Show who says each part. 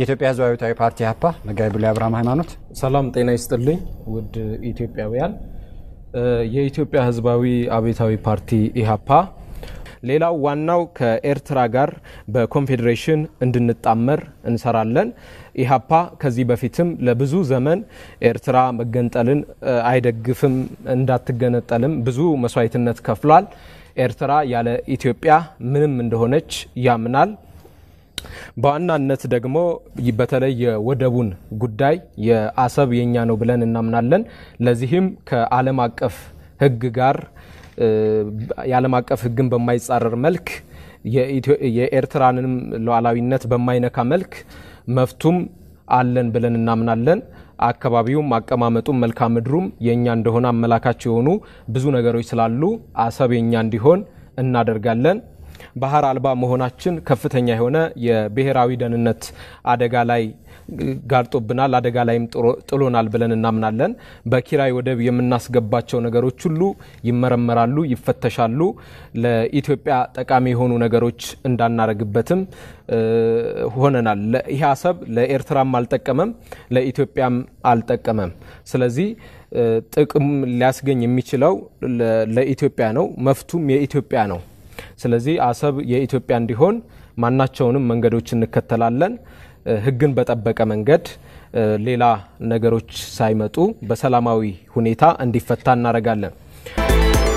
Speaker 1: የኢትዮጵያ ሕዝባዊ አብዮታዊ ፓርቲ ኢህአፓ መጋቢ ብሉይ አብርሃም ሃይማኖት።
Speaker 2: ሰላም ጤና ይስጥልኝ ውድ ኢትዮጵያውያን። የኢትዮጵያ ሕዝባዊ አብዮታዊ ፓርቲ ኢህአፓ ሌላው ዋናው ከኤርትራ ጋር በኮንፌዴሬሽን እንድንጣመር እንሰራለን። ኢህአፓ ከዚህ በፊትም ለብዙ ዘመን ኤርትራ መገንጠልን አይደግፍም፣ እንዳትገነጠልም ብዙ መስዋዕትነት ከፍሏል። ኤርትራ ያለ ኢትዮጵያ ምንም እንደሆነች ያምናል። በዋናነት ደግሞ በተለይ የወደቡን ጉዳይ የአሰብ የኛ ነው ብለን እናምናለን። ለዚህም ከዓለም አቀፍ ሕግ ጋር የዓለም አቀፍ ሕግን በማይጻረር መልክ የኤርትራንም ሉዓላዊነት በማይነካ መልክ መፍቱም አለን ብለን እናምናለን። አካባቢውም አቀማመጡም መልክዓ ምድሩም የእኛ እንደሆነ አመላካች የሆኑ ብዙ ነገሮች ስላሉ አሰብ የኛ እንዲሆን እናደርጋለን። ባህር አልባ መሆናችን ከፍተኛ የሆነ የብሔራዊ ደህንነት አደጋ ላይ ጋርጦብናል፣ አደጋ ላይም ጥሎናል ብለን እናምናለን። በኪራይ ወደብ የምናስገባቸው ነገሮች ሁሉ ይመረመራሉ፣ ይፈተሻሉ። ለኢትዮጵያ ጠቃሚ የሆኑ ነገሮች እንዳናረግበትም ሆነናል። ይህ አሰብ ለኤርትራም አልጠቀመም፣ ለኢትዮጵያም አልጠቀመም። ስለዚህ ጥቅም ሊያስገኝ የሚችለው ለኢትዮጵያ ነው፣ መፍቱም የኢትዮጵያ ነው። ስለዚህ አሰብ የኢትዮጵያ እንዲሆን ማናቸውንም መንገዶች እንከተላለን። ሕግን በጠበቀ መንገድ ሌላ ነገሮች ሳይመጡ በሰላማዊ ሁኔታ እንዲፈታ እናደርጋለን።